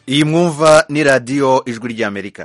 iyi mwumva ni radiyo ijwi ry'amerika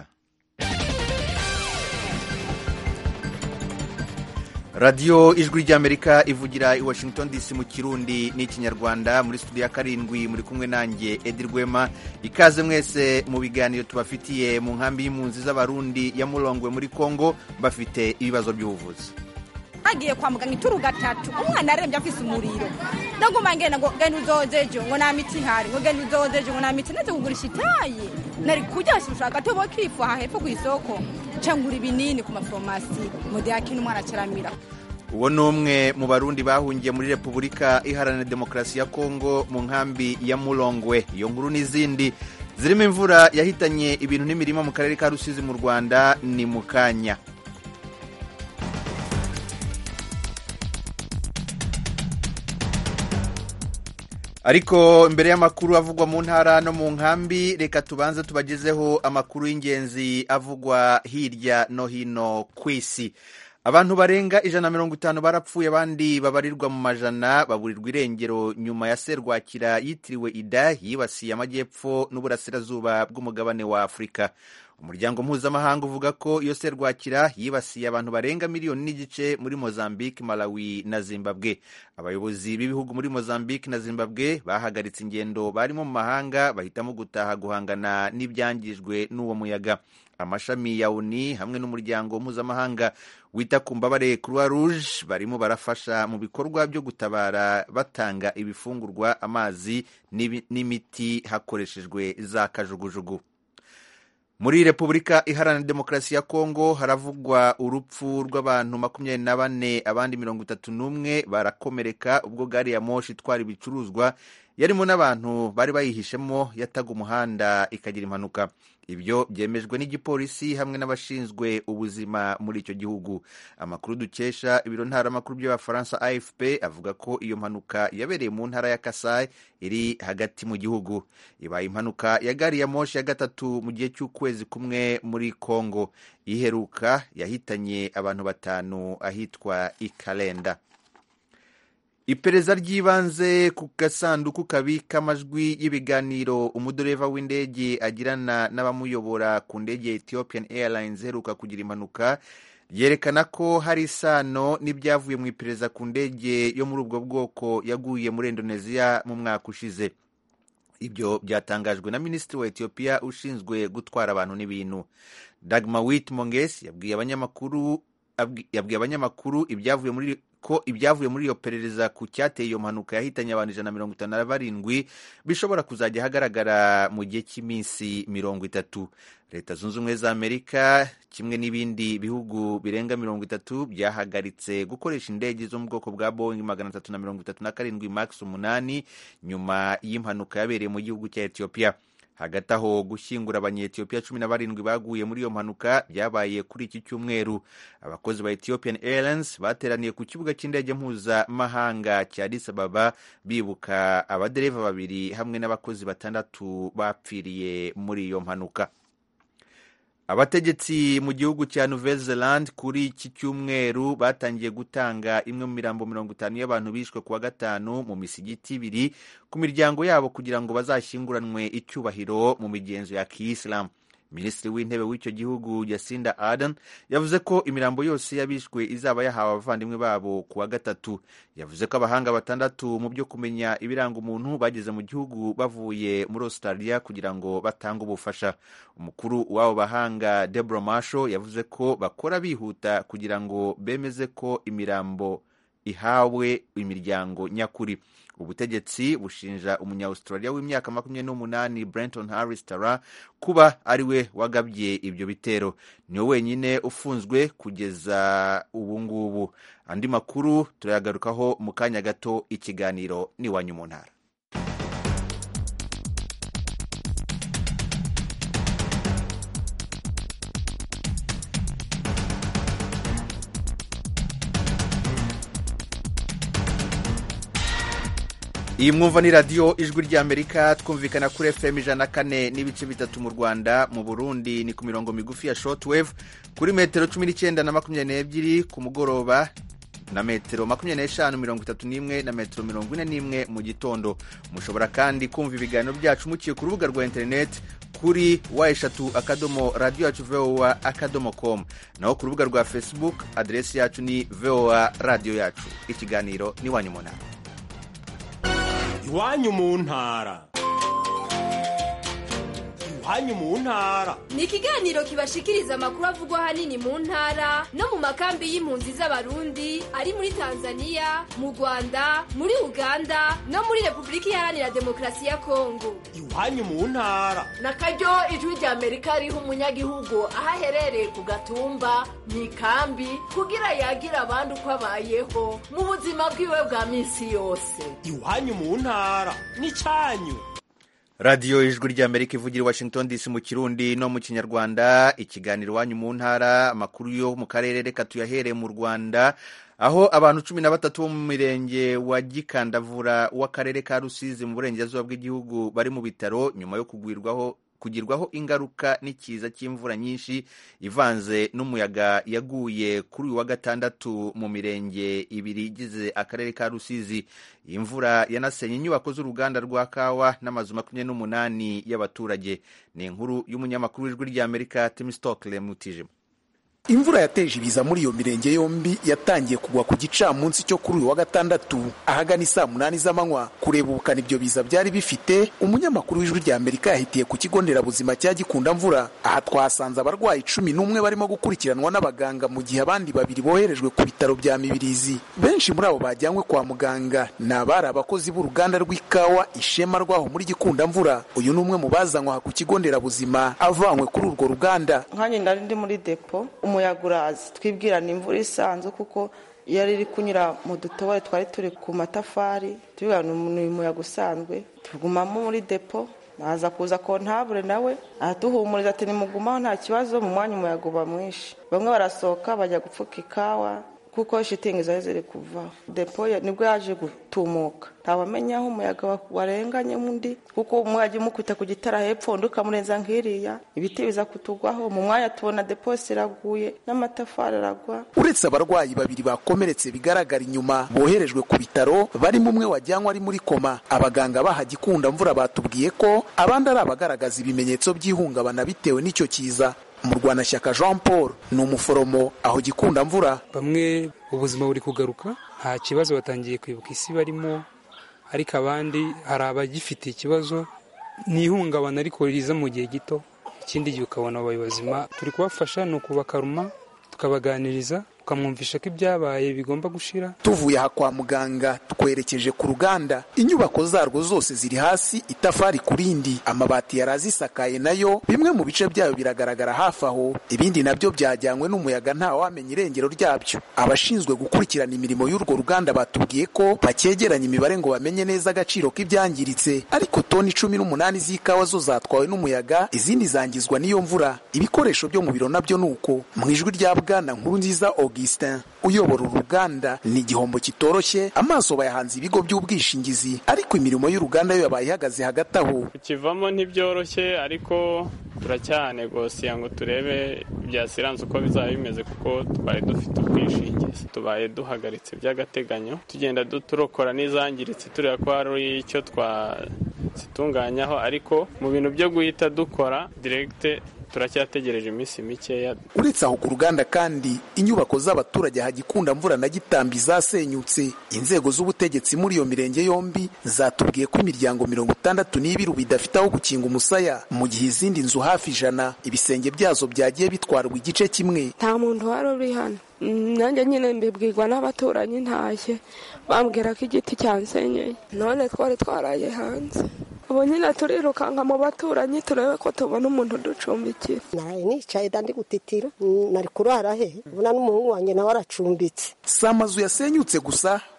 radiyo ijwi ry'amerika ivugira i washington dc mu kirundi n'ikinyarwanda muri studio ya karindwi muri kumwe nanjye edi rwema ikaze mwese mu biganiro tubafitiye mu nkambi y'impunzi z'abarundi ya murongwe muri congo bafite ibibazo by'ubuvuzi hagiye kwa muganga ituru gatatu umwana arembye afise umuriro ndaguma ngenda ngo genda uzozejo ngo nta miti ihari ngo genda uzozejo ngo nta miti naze kugurisha itayi nari kurya shusha agatobo k'ifu aha hepfo ku isoko cangura ibinini ku maforomasi mu gihe akina umwana acaramira uwo ni umwe mu barundi bahungiye muri repubulika iharanira demokarasi ya kongo mu nkambi ya murongwe iyo nkuru n'izindi zirimo imvura yahitanye ibintu n'imirima mu karere ka rusizi mu rwanda ni mu kanya ariko mbere y'amakuru avugwa mu ntara no mu nkambi reka tubanze tubagezeho amakuru y'ingenzi avugwa hirya no hino ku isi abantu barenga ijana na mirongo itanu barapfuye abandi babarirwa mu majana baburirwa irengero nyuma ya serwakira yitiriwe ida yibasiye amajyepfo n'uburasirazuba bw'umugabane wa afurika umuryango mpuzamahanga uvuga ko iyo serwakira yibasiye abantu barenga miliyoni n'igice muri mozambique malawi na zimbabwe abayobozi b'ibihugu muri mozambique na zimbabwe bahagaritse ingendo barimo mu mahanga bahitamo gutaha guhangana n'ibyangijwe n'uwo muyaga amashami ya uni hamwe n'umuryango mpuzamahanga wita ku mbabare croix rouge barimo barafasha mu bikorwa byo gutabara batanga ibifungurwa amazi n'imiti hakoreshejwe za kajugujugu muri repubulika iharanira demokarasi ya kongo haravugwa urupfu rw'abantu makumyabiri na bane abandi mirongo itatu n'umwe barakomereka ubwo gari ya moshi itwara ibicuruzwa yarimo n'abantu bari bayihishemo yataga umuhanda ikagira impanuka ibyo byemejwe n'igipolisi hamwe n'abashinzwe ubuzima muri icyo gihugu amakuru dukesha ibiro ntaramakuru by'abafaransa afp avuga ko iyo mpanuka yabereye mu ntara ya kasai iri hagati mu gihugu ibaye impanuka ya gari ya moshi ya gatatu mu gihe cy'ukwezi kumwe muri congo iheruka yahitanye abantu batanu ahitwa ikalenda iperereza ry'ibanze ku gasanduku kabika amajwi y'ibiganiro umudoreva w'indege agirana n'abamuyobora ku ndege ya ethiopian airlines iheruka kugira impanuka ryerekana ko hari isano n'ibyavuye mu iperereza ku ndege yo muri ubwo bwoko yaguye muri indonesia mu mwaka ushize ibyo byatangajwe na minisitiri wa etiyopiya ushinzwe gutwara abantu n'ibintu dagma wit monges yabwiye abanyamakuru yabwiye abanyamakuru ibyavuye muri ko ibyavuye muri iyo perereza ku cyateye iyo mpanuka yahitanye abantu ijana na mirongo itanu na barindwi bishobora kuzajya hagaragara mu gihe cy'iminsi mirongo itatu leta zunze ubumwe za amerika kimwe n'ibindi bihugu birenga mirongo itatu byahagaritse gukoresha indege zo mu bwoko bwa boeing magana atatu na mirongo itatu na karindwi max umunani nyuma y'impanuka yabereye mu gihugu cya etiyopiya hagati aho gushyingura abanyetiyopiya cumi na barindwi baguye muri iyo mpanuka byabaye kuri iki cyumweru abakozi ba ethiopian airlines bateraniye ku kibuga cy'indege mpuzamahanga cya addis ababa bibuka abadereva babiri hamwe n'abakozi batandatu bapfiriye muri iyo mpanuka abategetsi mu gihugu cya nouvelle zelande kuri iki cyumweru batangiye gutanga imwe mu mirambo mirongo itanu y'abantu bishwe kuwa gatanu mu misigiti ibiri ku miryango yabo kugira ngo bazashyinguranwe icyubahiro mu migenzo ya kiyisilamu minisitiri w'intebe w'icyo gihugu jacinda ardern yavuze ko imirambo yose y'abishwe izaba yahawe abavandimwe babo ku wa gatatu yavuze ko abahanga batandatu mu byo kumenya ibiranga umuntu bageze mu gihugu bavuye muri australia kugira ngo batange ubufasha umukuru w'abo bahanga debora masho yavuze ko bakora bihuta kugira ngo bemeze ko imirambo ihawe imiryango nyakuri ubutegetsi bushinja umunya-australia w'imyaka makumyabiri n'umunani brenton harris tara kuba ari we wagabye ibyo bitero niwe wenyine ufunzwe kugeza ubu ngubu andi makuru turayagarukaho mu kanya gato ikiganiro n'iwanyu mu ntara iyi mwumva ni radiyo ijwi ry'amerika twumvikana kuri fm ijana na kane n'ibice bitatu mu rwanda mu burundi ni ku mirongo migufi ya shortwave kuri metero cumi n'icyenda na makumyabiri n'ebyiri ku mugoroba na metero makumyabiri n'eshanu mirongo itatu n'imwe na metero mirongo ine n'imwe mu gitondo mushobora kandi kumva ibiganiro byacu muciye ku rubuga rwa interineti kuri wa eshatu akadomo radiyo yacu voa akadomo komu naho ku rubuga rwa facebook aderesi yacu ni voa radiyo yacu ikiganiro ni iwanyu mu ntara iwanyu mu ntara iwanyu mu ntara ni ikiganiro kibashikiriza amakuru avugwa ahanini mu ntara no mu makambi y'impunzi z'abarundi ari muri tanzania mu rwanda muri uganda no muri repubulika iharanira demokarasi ya kongo iwanyu mu ntara na karyo ijwi rya amerika riha umunyagihugu aho aherereye ku gatumba mu ikambi kugira yagire abandi uko abayeho mu buzima bwiwe bwa minsi yose iwanyu mu ntara ni cyanyu radiyo ijwi ry'amerika ivugira i washington dc mu kirundi no mu kinyarwanda ikiganiro iwanyu mu ntara amakuru yo mu karere reka tuyahereye mu rwanda aho abantu cumi na batatu bo mu mirenge wa gikandavura w'akarere ka rusizi mu burengerazuba bw'igihugu bari mu bitaro nyuma yo kugwirwaho kugirwaho ingaruka n'ikiza cy'imvura nyinshi ivanze n'umuyaga yaguye kuri uyu wa gatandatu mu mirenge ibiri igize akarere ka rusizi iyi mvura yanasenye inyubako z'uruganda rwa kawa n'amazu makumyabiri n'umunani y'abaturage ni inkuru y'umunyamakuru w'ijwi ry'amerika tim stokle mutijima imvura yateje ibiza muri iyo mirenge yombi yatangiye kugwa ku gicamunsi cyo kuri uyu wa gatandatu ahagana isaa munani z'amanywa kureba ubukana ibyo biza byari bifite umunyamakuru w'ijwi rya amerika yahitiye ku kigo nderabuzima cya gikunda mvura aha twahasanze abarwayi cumi n'umwe barimo gukurikiranwa n'abaganga mu gihe abandi babiri boherejwe ku bitaro bya mibirizi benshi muri abo bajyanywe kwa muganga ni abari abakozi b'uruganda rw'ikawa ishema rwaho muri gikunda mvura uyu ni umwe mu bazanywe aha ku kigo nderabuzima avanywe kuri urwo ruganda nkanjye ndari ndi muri depo umuyaga urazi twibwira ni imvura isanzwe kuko iyo riri kunyura mu dutobore twari turi ku matafari tubwira ni umuyaga usanzwe tugumamo muri depo baza kuza kontabure nawe aratuhumuriza ati nimugumaho nta kibazo mu mwanya umuyaga uba mwinshi bamwe barasohoka bajya gupfuka ikawa kuko shitingi zari ziri kuvaho depo nibwo yaje gutumuka ntawamenya aho umuyaga warenganye undi kuko umwajya umukubita ku gitara hepfo undi ukamurenza nk'iriya ibiti biza kutugwaho mu mwanya tubona deposi iraguye n'amatafari aragwa uretse abarwayi babiri bakomeretse bigaragara inyuma boherejwe ku bitaro barimo umwe wajyanywe ari muri koma abaganga baha gikunda mvura batubwiye ko abandi ari abagaragaza ibimenyetso by'ihungabana bitewe n'icyo kiza murwanashyaka jean paul ni umuforomo aho gikunda mvura bamwe ubuzima buri kugaruka nta kibazo batangiye kwibuka isi barimo ariko abandi hari abagifite ikibazo ni ihungabana ariko riza mu gihe gito ikindi gihe ukabona abaye bazima turi kubafasha ni ukubakaruma tukabaganiriza tukamwumvisha ko ibyabaye bigomba gushira tuvuye aha kwa muganga twerekeje ku ruganda inyubako zarwo zose ziri hasi itafari ku rindi amabati yari azisakaye nayo bimwe mu bice byayo biragaragara hafi aho ibindi nabyo byajyanywe n'umuyaga nta wamenya irengero ryabyo abashinzwe gukurikirana imirimo y'urwo ruganda batubwiye ko bakegeranya imibare ngo bamenye neza agaciro k'ibyangiritse ariko toni cumi n'umunani z'ikawa zo zatwawe n'umuyaga izindi zangizwa n'iyo mvura ibikoresho byo mu biro nabyo ni uko mu ijwi rya bwana nkuru nziza Augustin uyobora uruganda ni igihombo kitoroshye amaso bayahanze ibigo by'ubwishingizi ariko imirimo y'uruganda yo yabaye ihagaze hagati aho kukivamo ntibyoroshye ariko turacyanegosiya ngo turebe ibya siranse uko bizaba bimeze kuko twari dufite ubwishingizi tubaye duhagaritse by'agateganyo tugenda turokora n'izangiritse tureba ko hari icyo twazitunganyaho ariko mu bintu byo guhita dukora diregite turacyategereje iminsi mikeya uretse aho ku ruganda kandi inyubako z'abaturage hagikunda mvura na gitambi zasenyutse inzego z'ubutegetsi muri iyo mirenge yombi zatubwiye ko imiryango mirongo itandatu n'ibiri bidafite aho gukinga umusaya mu gihe izindi nzu hafi ijana ibisenge byazo byagiye bitwarwa igice kimwe nta muntu wari uri hano nanjye nyine mbibwirwa n'abaturanyi ntashye bambwira ko igiti cyansenyeye none twari twaraye hanze ubu nyine turirukanka mu baturanyi turebe ko tubona umuntu uducumbikira naraye nicaye ndi gutitira nari kurara he ubona n'umuhungu wanjye nawe aracumbitse si amazu yasenyutse gusa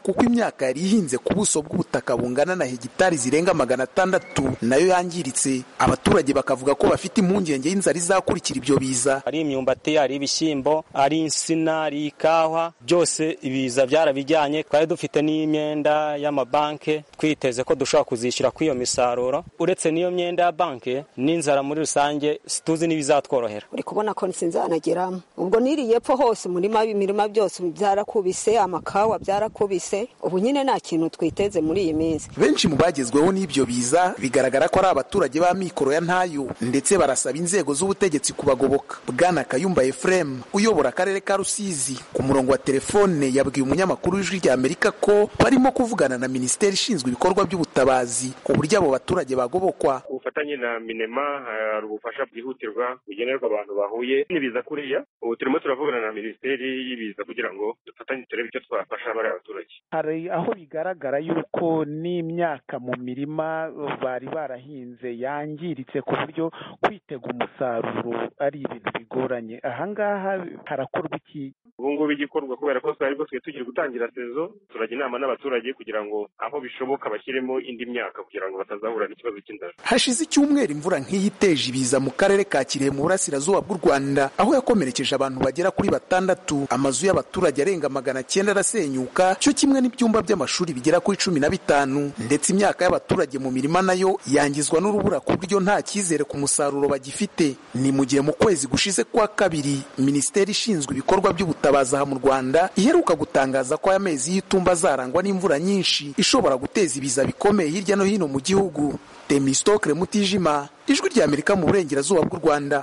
kuko imyaka yari ihinze ku buso bw'ubutaka bungana na hegitari zirenga magana atandatu nayo yangiritse abaturage bakavuga ko bafite impungenge y'inzara izakurikira ibyo biza ari imyumbati ari ibishyimbo ari insina ari ikawa byose ibiza byarabijyanye twari dufite n'imyenda y'amabanki twiteze ko dushobora kuzishyura kuri iyo misaruro uretse n'iyo myenda ya banki n'inzara muri rusange situzi n'ibizatworohera uri kubona ko sinzanageramo ubwo niriye epfo hose umurima w'imirima byose byarakubise amakawa byarakubise ubu nyine nta kintu twiteze muri iyi minsi benshi mu bagezweho n'ibyo biza bigaragara ko ari abaturage ba mikoro ya ntayo ndetse barasaba inzego z'ubutegetsi kubagoboka bwana kayumba efuremu uyobora akarere ka rusizi ku murongo wa telefone yabwiye umunyamakuru w'ijwi rya amerika ko barimo kuvugana na minisiteri ishinzwe ibikorwa by'ubutabazi ku buryo abo baturage bagobokwa ubufatanye na minema hari ubufasha bwihutirwa bugenerwa abantu bahuye n'ibiza kuriya ubu turimo turavugana na minisiteri y'ibiza kugira ngo dufatanye turebe icyo twafasha bariya baturage hari aho bigaragara yuko n'imyaka mu mirima bari barahinze yangiritse ku buryo kwitega umusaruro ari ibintu bigoranye ahangaha harakorwa iki ubu ngubu igikorwa kubera ko twari twe tugiye gutangira sezo turajya inama n'abaturage kugira ngo aho bishoboka bashyiremo indi myaka kugira ngo batazahura n'ikibazo cy'inzara hashize icyumweru imvura nk'iyi iteje ibiza mu karere ka kirehe mu burasirazuba bw'u rwanda aho yakomerekeje abantu bagera kuri batandatu amazu y'abaturage arenga magana cyenda arasenyuka cyo kimwe n'ibyumba by'amashuri bigera kuri cumi na bitanu ndetse imyaka y'abaturage mu mirima nayo yangizwa n'urubura ku buryo nta cyizere ku musaruro bagifite ni mu gihe mu kwezi gushize kwa kabiri minisiteri ishinzwe ibikorwa by'ubutabazi aha mu rwanda iheruka gutangaza ko aya mezi y'itumba azarangwa n'imvura nyinshi ishobora guteza ibiza bikomeye hirya no hino mu gihugu temistokre mutijima ijwi rya amerika mu burengerazuba bw'u rwanda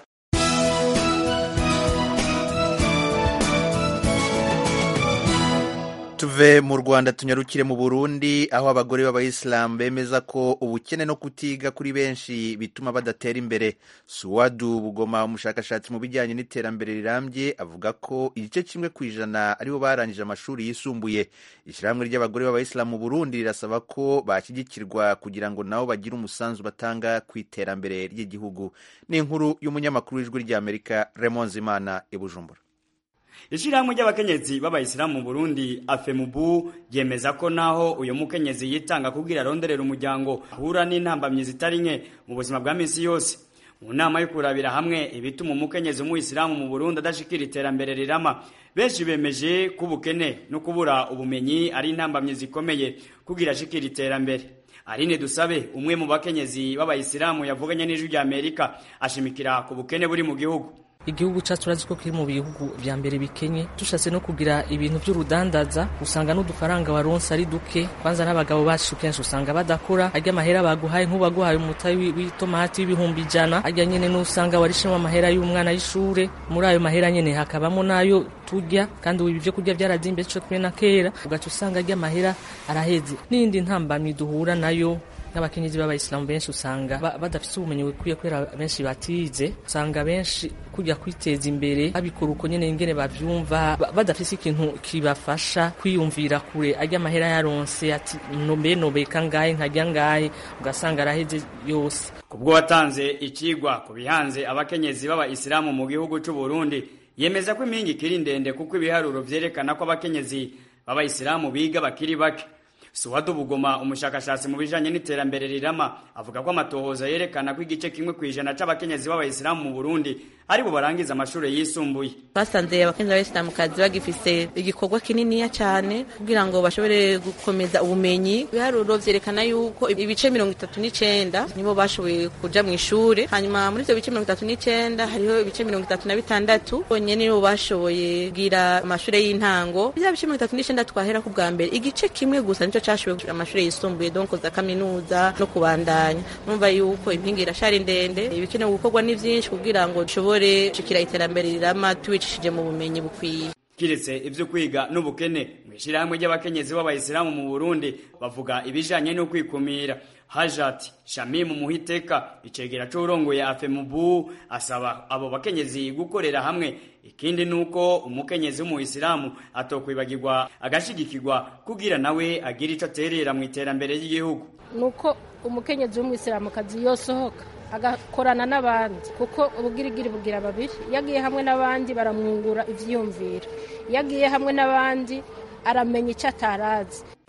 tuve mu rwanda tunyarukire mu burundi aho abagore b'abayisilamu bemeza ko ubukene no kutiga kuri benshi bituma badatera imbere suwadu bugoma umushakashatsi mu bijyanye n'iterambere rirambye avuga ko igice kimwe ku ijana aribo barangije amashuri yisumbuye ishyirahamwe ry'abagore b'abayisilamu mu burundi rirasaba ko bashyigikirwa kugira ngo nabo bagire umusanzu batanga ku iterambere ry'igihugu ni inkuru y'umunyamakuru w'ijwi ry'amerika remonze imana i bujumbura Ishirahamwe ry'abakenyezi b'abayisilamu mu Burundi afemubu yemeza ko naho uyu mukenyezi yitanga kugira aronderera umuryango ahura n'intambamyi zitari nke mu buzima bwa minsi yose mu nama yo kurabira hamwe ibituma umukenyezi w'umuyisilamu mu Burundi adashikira iterambere rirama benshi bemeje ko ubukene no kubura ubumenyi ari intambamyi zikomeye kugira ashikira iterambere Aline Dusabe umwe mu bakenyezi b'abayisilamu yavuganye n'ijwi rya Amerika ashimikira ku bukene buri mu gihugu igihugu cyacu urazi ko kiri mu bihugu vya mbere bikenye dushatse no kugira ibintu by'urudandaza usanga n'udufaranga waronse ari duke kwanza n'abagabo bacu kenshi usanga badakora arya amahera baguhaye nk'ubaguhaye umutayi w'itomati w'ibihumbi ijana arya nyene n'usanga warishemo amahera y'umwana y'ishure muri ayo mahera nyene hakabamo n'ayo turya kandi ubu ibyo kurya byarazimbe cyo kumwe na kera ugaca usanga arya amahera araheze n'indi ntambamyi duhura nayo n'abakenyezi b'abayisilamu benshi usanga badafite ubumenyi bukwiye kubera benshi batize usanga benshi kujya kwiteza imbere babikora uko nyene ingene bavyumva badafise ikintu kibafasha kwiyumvira kure arya amahera yaronse ati nombe nobeka ngahe nkarya ngahe ugasanga araheze yose kubwo watanze ikigwa ku bihanze abakenyezi b'abayisilamu mu gihugu c'u Burundi yemeza ko impingi ikiri ndende kuko ibiharuro vyerekana ko abakenyezi b'abayisilamu biga bakiri bake Suwadu Bugoma umushakashatsi mu bijanye n'iterambere rirama avuga ko amatohoza yerekana ko igice kimwe kwijana c'abakenyezi b'abayisilamu mu Burundi ari bo barangiza amashuri yisumbuye basanze abakenyezi b'abayisilamukazi bagifise igikorwa kininiya cyane kugira ngo bashobore gukomeza ubumenyi ibiharuro vyerekana yuko ibice mirongo itatu n'icenda nibo bashoboye kuja mu ishure hanyuma muri ivyo bice mirongo itatu n'icenda hariho ibice mirongo itatu na bitandatu bonyene nibo bashoboye kugira amashure y'intango bya bice mirongo itatu n'icenda twahera ku bwa mbere igice kimwe gusa nico cashoboye amashuri yisumbuye donko za kaminuza no kubandanya numva yuko impinga irashari ndende ibikenewe gukorwa ni vyinshi kugira ngo dushobore gushikira iterambere rirama tubicishije mu bumenyi bukwiye kiretse ivyo kwiga n'ubukene mw'ishirahamwe ry'abakenyezi b'abayisilamu mu Burundi bavuga ibijanye no kwikumira Hajat Shamim Muhiteka icegera c'urongoye afemubu asaba abo bakenyezi gukorera hamwe ikindi nuko umukenyezi w'umuyisilamu atokwibagirwa agashigikirwa kugira nawe agira ico aterera mu iterambere ry'igihugu nuko umukenyezi w'umuyisilamukazi yosohoka agakorana n'abandi kuko ubugirigiri bugira babiri iyo agiye hamwe n'abandi baramwungura ivyiyumviro iyo agiye hamwe n'abandi aramenya icyo atarazi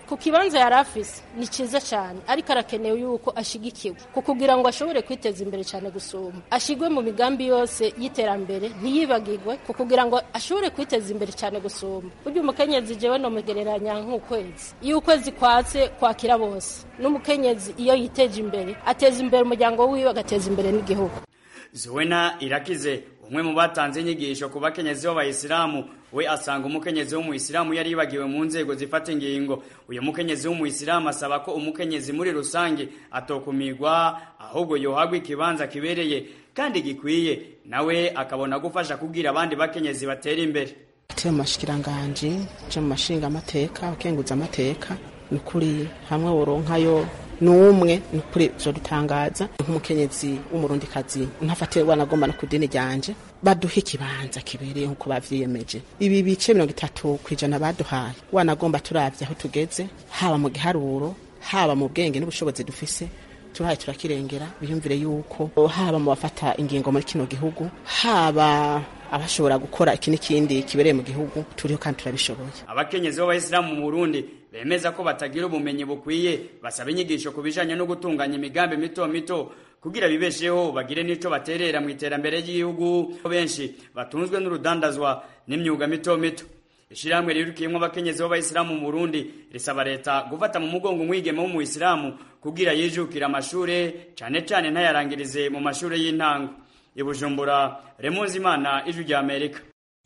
ku kibanza yari afise ni cyiza cyane ariko arakenewe yuko ashigikiwe ku kugira ngo ashobore kwiteza imbere cyane gusumba ashigwe mu migambi yose y'iterambere ntiyibagirwe ku kugira ngo ashobore kwiteza imbere cyane gusumba burya umukenyezi jewe nomugereranya nk'ukwezi iyo ukwezi kwatse kwakira bose n'umukenyezi iyo yiteje imbere ateza imbere umuryango wiwe agateza imbere n'igihugu Zuwena Irakize umwe mu batanze inyigisho ku bakenyezi b'abayisilamu we asanga umukenyezi w'umuyisilamu yari yibagiwe mu nzego zifata ingingo uyu mukenyezi w'umuyisilamu asaba ko umukenyezi muri rusange atokumirwa ahubwo yohagwa ikibanza kibereye kandi gikwiye nawe akabona gufasha kubwira abandi bakenyezi batera imbere turi mu mashikiranganji turi mu mashinga amateka abakenguza amateka ni ukuri hamwe woronkayo n'umwe ni ukuri byo dutangaza nk'umukenyezi w'umurundikazi ntafate wanagomba no ku dini ryanje baduha ikibanza kibereye nk'uko bavyiyemeje ibi bice mirongo itatu ku ijana baduhaye wanagomba turavye aho tugeze haba mu giharuro haba mu bwenge n'ubushobozi dufise turahaye turakirengera biyumvire yuko haba mu bafata ingingo muri kino gihugu haba abashobora gukora iki n'ikindi kibereye mu gihugu turiho kandi turabishoboye abakenyezi b'abayisilamu mu Burundi bemeza ko batagira ubumenyi bukwiye basaba inyigisho ku bijanye no gutunganya imigambi mito mito kugira bibesheho bagire n'ico baterera mu iterambere ry'igihugu benshi batunzwe n'urudandazwa n'imyuga mito mito ishirahamwe rirukiyemwo abakenyezi b'abayisilamu mu Burundi risaba leta gufata mu mugongo umwigeme w'umuyisilamu kugira yijukira amashure cane cane ntayarangirize mu mashure y'intango ibujumbura remunzi imana ijwi rya amerika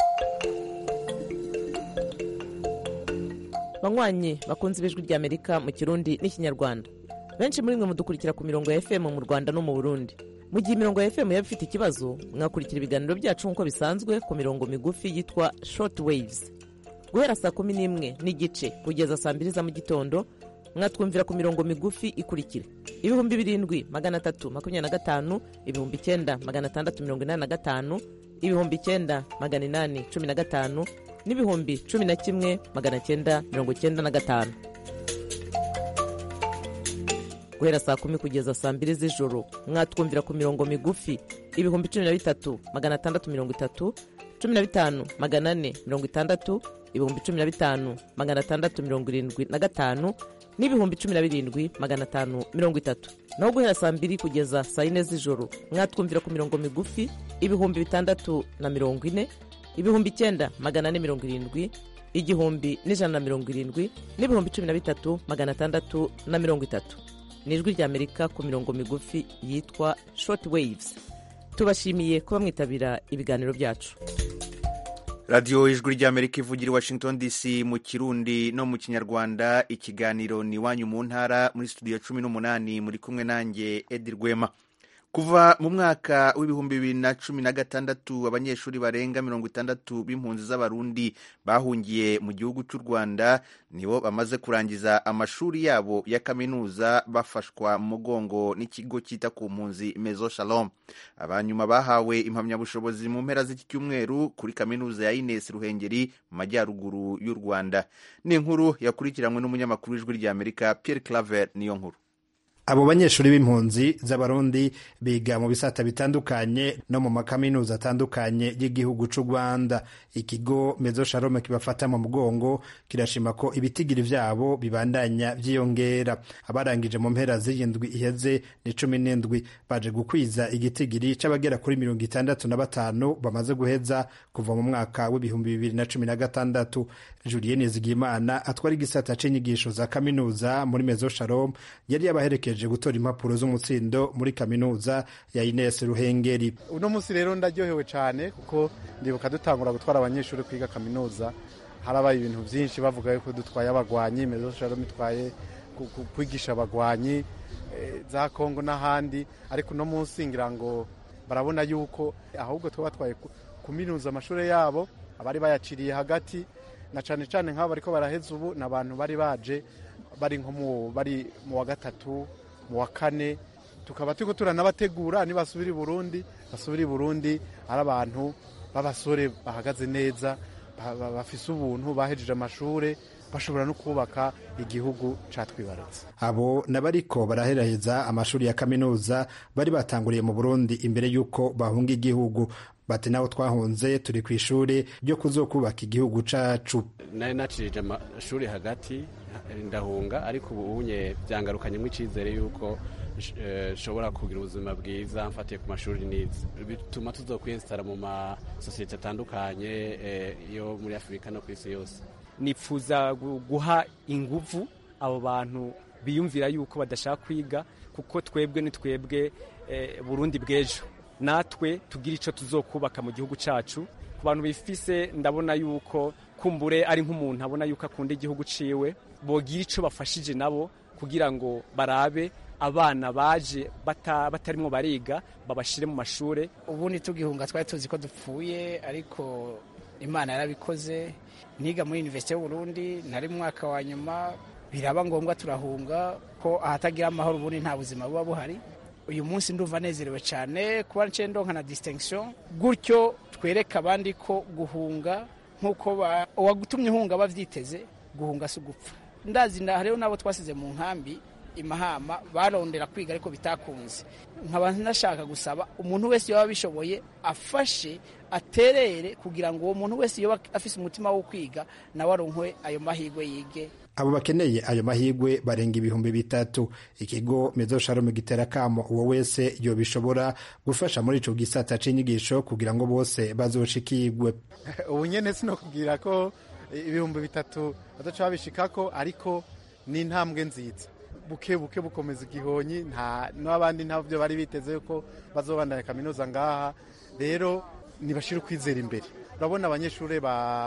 banywanyi bakunze ibijwi rya amerika mu kirundi n'ikinyarwanda benshi muri mwe mudukurikira ku mirongo ya fm mu rwanda no mu burundi mu gihe imirongo ya fm yaba ifite ikibazo mwakurikira ibiganiro byacu nk'uko bisanzwe ku mirongo migufi yitwa short waves guhera saa kumi n'imwe n'igice kugeza saa mbiri za mu gitondo mwatwumvira ku mirongo migufi ikurikira ibihumbi birindwi magana atatu makumyabiri na gatanu ibihumbi icyenda magana atandatu mirongo inani na gatanu ibihumbi icyenda magana inani cumi na gatanu n'ibihumbi cumi na kimwe magana cyenda mirongo cyenda na gatanu guhera saa kumi kugeza saa mbiri z'ijoro mwatwumvira ku mirongo migufi ibihumbi cumi na bitatu magana atandatu mirongo itatu cumi na bitanu magana ane mirongo itandatu ibihumbi cumi na bitanu magana atandatu mirongo irindwi na gatanu n'ibihumbi cumi na birindwi magana atanu mirongo itatu naho guhera saa mbiri kugeza saa yine z'ijoro mwatwumvira ku mirongo migufi ibihumbi bitandatu na mirongo ine ibihumbi icyenda magana ane mirongo irindwi igihumbi n'ijana na mirongo irindwi n'ibihumbi cumi na bitatu magana atandatu na mirongo itatu ni ijwi ry'amerika ku mirongo migufi yitwa short waves tubashimiye kuba mwitabira ibiganiro byacu radiyo ijwi ry'amerika ivugira i washington dc mu kirundi no mu kinyarwanda ikiganiro ni iwanyu mu ntara muri studio cumi n'umunani muri kumwe nanjye edi rwema kuva mu mwaka w'ibihumbi bibiri na cumi na gatandatu abanyeshuri barenga mirongo itandatu b'impunzi z'abarundi bahungiye mu gihugu cy'u rwanda nibo bamaze kurangiza amashuri yabo ya kaminuza bafashwa mu mugongo n'ikigo cyita ku mpunzi mezo shalom abanyuma bahawe impamyabushobozi mu mpera z'iki cyumweru kuri kaminuza ya ines ruhengeri mu majyaruguru y'u rwanda ni inkuru yakurikiranywe n'umunyamakuru w'ijwi ry'amerika pierre claver niyo nkuru abo banyeshuri b'impunzi z'abarundi biga mu bisata bitandukanye no mu makaminuza atandukanye y'igihugu cy'u rwanda ikigo mezo sharome kibafata mu mugongo kirashima ko ibitigiri vyabo bibandanya vyiyongera abarangije mu mpera z'iyindwi iheze ni cumi n'indwi baje gukwiza igitigiri c'abagera kuri mirongo itandatu na batanu bamaze guheza kuva mu mwaka w'ibihumbi bibiri na cumi na gatandatu julienne zigimana atwara igisata c'inyigisho za kaminuza muri mezo shalom yari yabaherekeje gutora impapuro z'umutsindo muri kaminuza ya Ines Ruhengeri. Uno munsi rero ndaryohewe cyane kuko ndibuka dutangura gutwara abanyeshuri kwiga kaminuza harabaye ibintu byinshi bavuga yuko dutwaye abagwanyi mezo shalom itwaye kwigisha abagwanyi za Kongo n'ahandi ariko uno munsi ngira ngo barabona yuko ahubwo tuba batwaye kuminuza amashuri yabo abari bayaciriye hagati na cyane cyane nk'abo bariko baraheza ubu ni abantu bari baje bari nko mu bari mu wa gatatu mu wa kane tukaba turiko turanabategura nibasubira i burundi basubira i burundi ari abantu b'abasore bahagaze neza bafise ubuntu bahejeje amashure bashobora no kubaka igihugu catwibarutse abo n'abariko baraheraheza amashuri ya kaminuza bari batanguriye mu burundi imbere y'uko bahunga igihugu bati nabo twahunze turi ku ishuri ryo kuzokubaka igihugu cacu nari nacirije amashuri hagati ndahunga ariko ubu unye byangarukanyemo icyizere y'uko nshobora kugira ubuzima bwiza mfatiye ku mashuri nize bituma tuzokwiyesitara mu masosiyete atandukanye yo muri afurika no ku isi yose nipfuza guha inguvu abo bantu biyumvira yuko badashaka kwiga kuko twebwe ni twebwe burundi bw'ejo natwe tugira icyo tuzokubaka mu gihugu cyacu ku bantu bifise ndabona yuko kumbure ari nk'umuntu abona yuko akunda igihugu ciwe bogira icyo bafashije nabo kugira ngo barabe abana baje batarimwo bariga babashire mu mashuri ubundi tugihunga twari tuzi ko dupfuye ariko imana yarabikoze niga muri universite y'uburundi nari mu mwaka wa nyuma biraba ngombwa turahunga ko ahatagira amahoro ubundi nta buzima buba buhari uyu munsi ndumva nezerewe cyane kuba nce ndonka na distinction gutyo twereka abandi ko guhunga nk'uko uwagutumye uhunga bavyiteze guhunga si ugupfa ndazi hariho n'abo twasize mu nkambi imahama barondera kwiga ariko bitakunze nkaba nashaka gusaba umuntu wese yaba abishoboye afashe aterere kugira ngo uwo muntu wese yoba afise umutima wo kwiga nawe aronkwe ayo mahirwe yige abo bakeneye ayo mahirwe barenga ibihumbi bitatu ikigo mezo shalom gitera kamo uwo wese yobishobora gufasha muri ico gisata c'inyigisho kugira ngo bose bazoshikirwe ubu nyene sinokubwira ko ibihumbi bitatu badaca babishikako ariko ni intambwe nziza buke buke bukomeza igihonyi nta n'abandi ntabyo bari biteze yuko bazobandanya kaminuza ngaha rero nibashira ukwizera imbere urabona abanyeshuri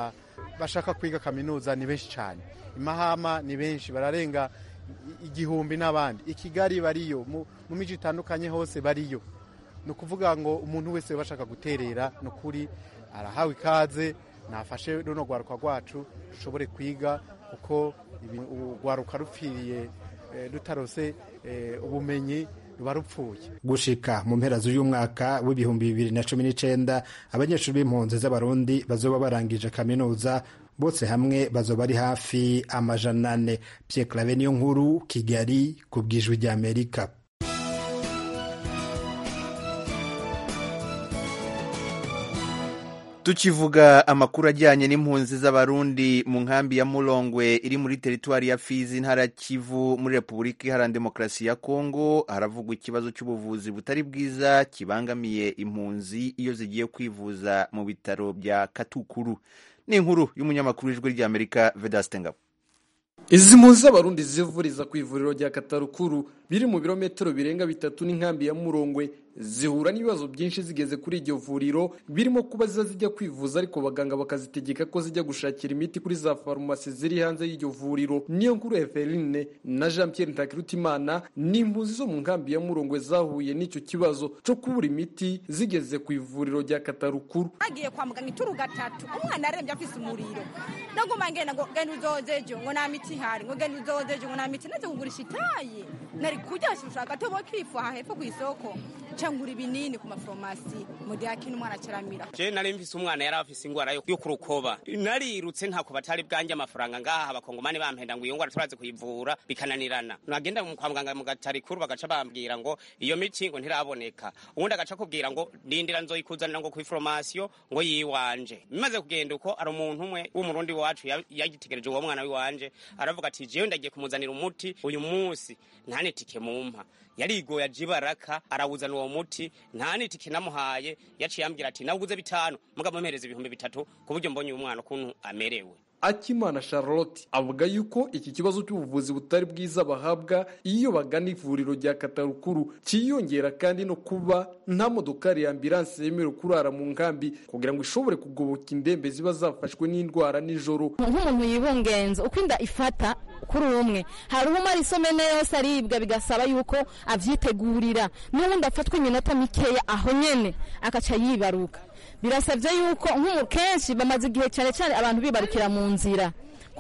bashaka kwiga kaminuza ni benshi cyane imahama ni benshi bararenga igihumbi n'abandi i kigali bariyo mu miji itandukanye hose bariyo ni ukuvuga ngo umuntu wese bashaka guterera ni ukuri arahawe ikaze nafashe runo rwaruka rwacu rushobore kwiga kuko urwaruka rupfiriye rutarose ubumenyi ruba rupfuye gushika mu mpera z'uyu mwaka w'ibihumbi bibiri na cumi n'icenda abanyeshuri b'impunzi z'abarundi bazoba barangije kaminuza bose hamwe bazoba ari hafi amajana ane Pierre Claver niyo nkuru Kigali ku bwijwi ry'Amerika tukivuga amakuru ajyanye n'impunzi z'abarundi mu nkambi ya murongwe iri muri teritwari ya fizi intara kivu muri repubulika iharanira demokarasi ya kongo haravugwa ikibazo cy'ubuvuzi butari bwiza kibangamiye impunzi iyo zigiye kwivuza mu bitaro bya katukuru ni inkuru y'umunyamakuru w'ijwi ry'amerika vedaste ngabo izi mpunzi z'abarundi zivuriza ku ivuriro rya katarukuru biri mu birometero birenga bitatu n'inkambi ya murongwe zihura n'ibibazo byinshi zigeze kuri iryo vuriro birimo kuba ziza zijya kwivuza ariko abaganga bakazitegeka ko zijya gushakira imiti kuri za farumasi ziri hanze y'iryo vuriro niyo nkuru Eveline na Jean Pierre Ntakirutimana ni impunzi zo mu nkambi ya Murongwe zahuye n'icyo kibazo cyo kubura imiti zigeze ku ivuriro rya Katarukuru agiye kwa muganga ituru gatatu umwana arembye afise umuriro ndaguma ngenda ngo genda uzozeje ngo nta miti ihari ngo genda uzozeje ngo nta miti naze kugurisha itayi nari kujya ushaka tobo kifu aha hepfo ku isoko cyangwa ibinini ku mafarumasi mu gihe akina umwana acaramira je nari mfise umwana yari afise ingwara yo kurukoba narirutse ntako batari bwanjye amafaranga ngaha abakongomani bampenda ngo iyo ngwara turazi kuyivura bikananirana nagenda kwa muganga mu gatarikuru bagaca bambwira ngo iyo miti ngo ntiraboneka ubundi agaca kubwira ngo ndindira nzoyikuzanira ngo kw'iforomasiyo ngo yiwanje bimaze kugenda uko ari umuntu umwe w'umurundi wacu yagitegereje uwo mwana wiwanje aravuga ati jewe ndagiye kumuzanira umuti uyu munsi ntanitike mumpa yarigoye aje ibaraka arawuzana uwo muti nta nitike namuhaye yaciye ambwira ati nawuguze bitanu mugabo mpereza ibihumbi bitatu ku buryo mbonye uyu mwana ukuntu amerewe akimana charlotte avuga yuko iki kibazo cy'ubuvuzi butari bwiza bahabwa iyo bagana ivuriro rya katarukuru cyiyongera kandi no kuba nta modokari ya ambilanse yemerewe kurara mu nkambi kugira ngo ishobore kugoboka indembe ziba zafashwe n'indwara nijoro nk'umuntu yibungenza uko inda ifata kuri umwe hari umara isomene yose aribwa bigasaba yuko avyitegurira n'ubundi afatwa iminota mikeya aho nyene akaca yibaruka birasabye yuko nk'umu kenshi bamaze igihe cyane cyane abantu bibarukira mu nzira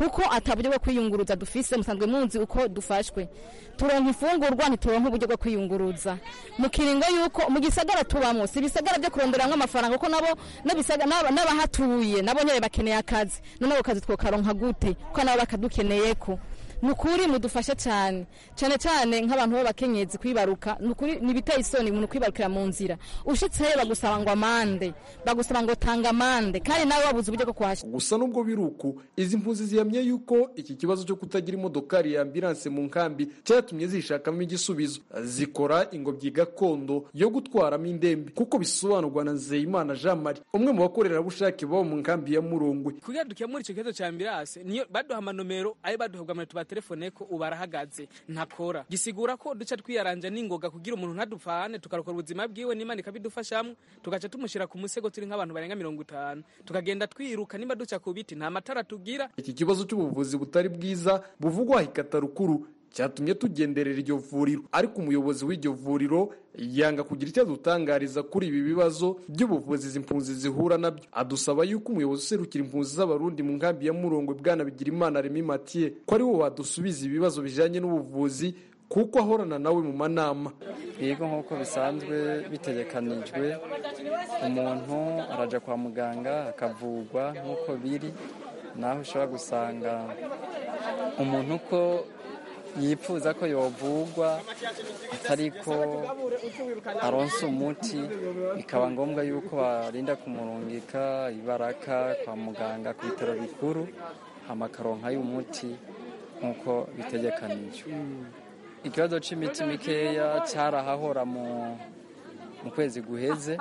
kuko ataburyo bwo kwiyunguruza dufise musanzwe munzi uko dufashwe turonka ifungurwa ntituronka uburyo bwo kwiyunguruza mu kiringo yuko mu gisagara tubamo si ibisagara byo kuronderamwo amafaranga kuko nabo n'abisaga- n'aba- n'abahatuye nabo nyene bakeneye akazi none ako kazi twokaronka gute kuko nabo bakadukeneyeko ni ukuri mudufashe cyane cyane cyane nk'abantu b'abakenyezi kwibaruka ni ukuri ni ibiteye isoni umuntu kwibarukira mu nzira ushitseyo bagusaba ngo amande bagusaba ngo tanga amande kandi nawe wabuze uburyo bwo kuhashyira gusa nubwo biri uku izi mpunzi zihamye yuko iki kibazo cyo kutagira imodokari ya ambilanse mu nkambi cyatumye zishakamo igisubizo zikora ingobyi gakondo yo gutwaramo indembe kuko bisobanurwa na nzeyimana jean marie umwe mu bakorerabushake baba mu nkambi ya murongwe kugira dukemure icyo kibazo cya ambirase niyo baduha amanomero ayo baduhabwa muri tubatelefone ko ubu arahagaze ntakora gisigura ko duca twiyaranja n'ingoga kugira umuntu ntadupfane tukarokora ubuzima bwiwe n'imana ikabidufashamo tugaca tumushyira ku musego turi nk'abantu barenga mirongo itanu tukagenda twiruka nimba duca ku biti nta matara tugira iki kibazo cy'ubuvuzi butari bwiza buvugwa hikatarukuru cyatumye tugenderera iryo vuriro ariko umuyobozi w'iryo vuriro yanga kugira icyo adutangariza kuri ibi bibazo by'ubuvuzi izi mpunzi zihura nabyo adusaba yuko umuyobozi userukira impunzi z'abarundi mu nkambi ya murongwe bwana bigirimana remi matiye ko ari we wadusubiza ibibazo bijyanye n'ubuvuzi kuko ahorana nawe mu manama yego nk'uko bisanzwe bitegekanijwe umuntu arajya kwa muganga akavurwa nk'uko biri naho ushobora gusanga umuntu uko yifuza ko yovurwa atari ko aronsa umuti bikaba ngombwa yuko barinda kumurungika ibaraka kwa muganga ku bitaro bikuru amakaronka y'umuti nk'uko bitegekanijwe ikibazo c'imiti mikeya carahahora mu mu kwezi guheze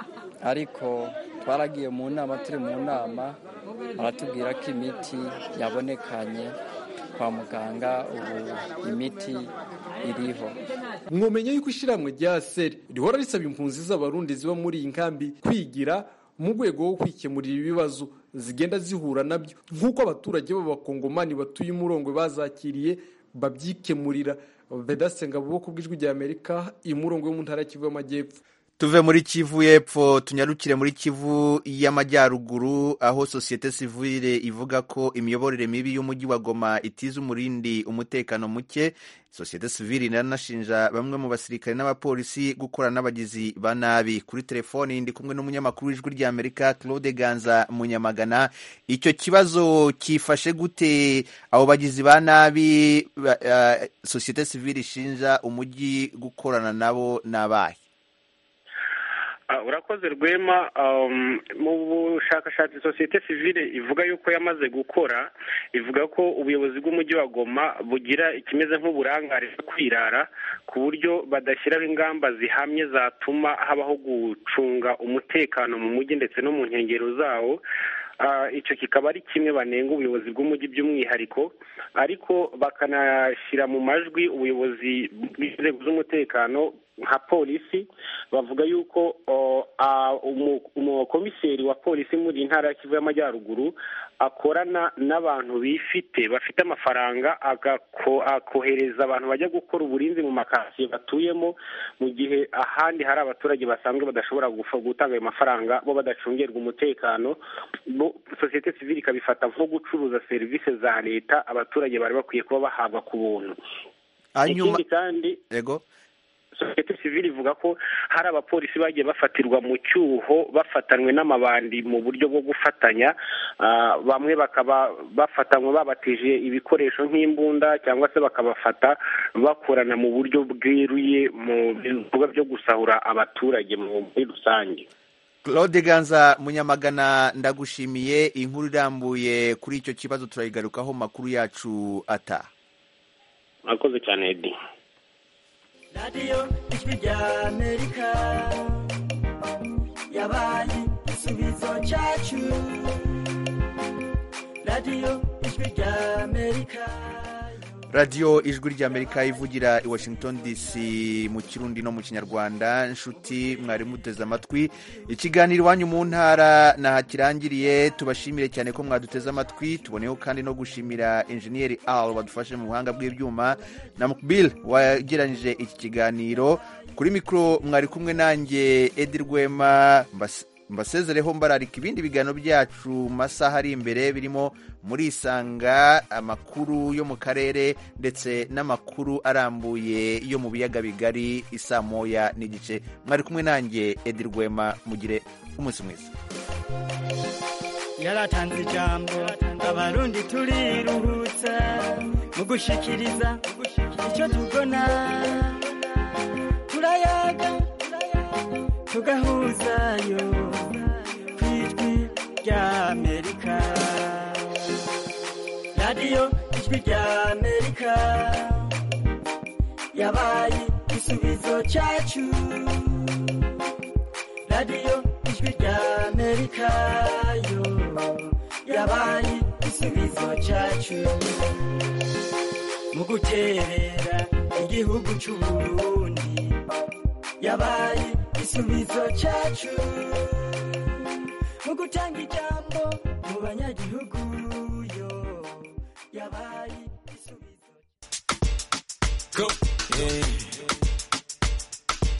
ariko twaragiye mu nama turi mu nama baratubwira ko imiti yabonekanye kwa muganga ubu imiti iriho mwomenya yuko ishyirahamwe rya seri rihora risaba impunzi z'abarundi ziba muri iyi nkambi kwigira mu rwego rwo kwikemurira ibibazo zigenda zihura nabyo nk'uko abaturage b'abakongomani batuye umurongwe bazakiriye babyikemurira vedasenga buboko bw'ijwi rya amerika imurongwe yo mu ntara ya kivu y'amajyepfo tuve muri kivu y'epfo tunyarukire muri kivu y'amajyaruguru aho sosiyete sivile ivuga ko imiyoborere mibi y'umujyi wa goma itiza umurindi umutekano muke sosiyete sivile iranashinja bamwe mu basirikare n'abapolisi gukorana n'abagizi ba nabi kuri telefoni ndi kumwe n'umunyamakuru w'ijwi ry'amerika claude ganza munyamagana icyo kibazo cyifashe gute abo bagizi ba nabi ba- uh, sosiyete sivile ishinja umujyi gukorana nabo n'abahe Ah, urakoze rwema um, mu bushakashatsi sosiyete sivile ivuga yuko yamaze gukora ivuga ko ubuyobozi bw'umujyi wa goma bugira ikimeze nk'uburangare bwo kwirara ku buryo badashyiraho ingamba zihamye zatuma habaho gucunga umutekano mu mujyi ndetse no mu nkengero zawo Ah, icyo kikaba ari kimwe banenga ubuyobozi bw'umujyi by'umwihariko ariko bakanashyira mu majwi ubuyobozi bw'inzego z'umutekano nka polisi bavuga yuko o, a, umu- umukomiseri wa polisi muri iyi ntara ya kivu y'amajyaruguru akorana n'abantu bifite bafite amafaranga agako- akohereza abantu bajya gukora uburinzi mu makasiye batuyemo mu gihe ahandi hari abaturage basanzwe badashobora gufa- gutanga ayo mafaranga bo badacungerwa umutekano bo sosiyete sivile ikabifata nko gucuruza serivisi za leta abaturage bari bakwiye kuba bahabwa ku buntu hanyuma ikindi kandi yego sosiyete sivile ivuga ko hari abapolisi bagiye bafatirwa mu cyuho bafatanywe n'amabandi mu buryo bwo gufatanya Ah, bamwe bakaba bafatanywe babatije ibikoresho nk'imbunda cyangwa se bakabafata bakorana mu buryo bweruye mu bikorwa byo gusahura abaturage mu- muri rusange claude ganza munyamagana ndagushimiye inkuru irambuye kuri icyo kibazo turayigarukaho mu makuru yacu ata murakoze cyane edi radiyo ijwi rya amerika yabaye igisubizo cyacu radiyo ijwi rya amerika radiyo ijwi ry'amerika ivugira i washington dc mu kirundi no mu kinyarwanda inshuti mwari muteze amatwi ikiganiro iwanyu mu ntara naha kirangiriye tubashimire cyane ko mwaduteze amatwi tuboneyeho kandi no gushimira enjeniyeri al wadufashe mu buhanga bw'ibyuma na mukbil wageranyije iki kiganiro kuri mikoro mwari kumwe nanjye edi rwema mbas- mbasezereho mbararika ibindi biganiro byacu mu masaha ari imbere birimo muri isanga amakuru yo mu karere ndetse n'amakuru arambuye yo mu biyaga bigari isaa moya n'igice mwari kumwe nanjye edi rwema mugire umunsi mwiza yaratanze ijambo abarundi turiruhutsa mu gushikiriza icyo tubona turayaga tugahuzayo ku ijwi rya amerika radiyo ijwi rya amerika yabaye igisubizo cyacu radiyo ijwi rya amerika yo yabaye igisubizo cyacu mu guterera igihugu cy'u Burundi yabaye igisubizo cyacu mu gutanga ijambo mu banyagihugu yo yabaye igisubizo Go. Yeah.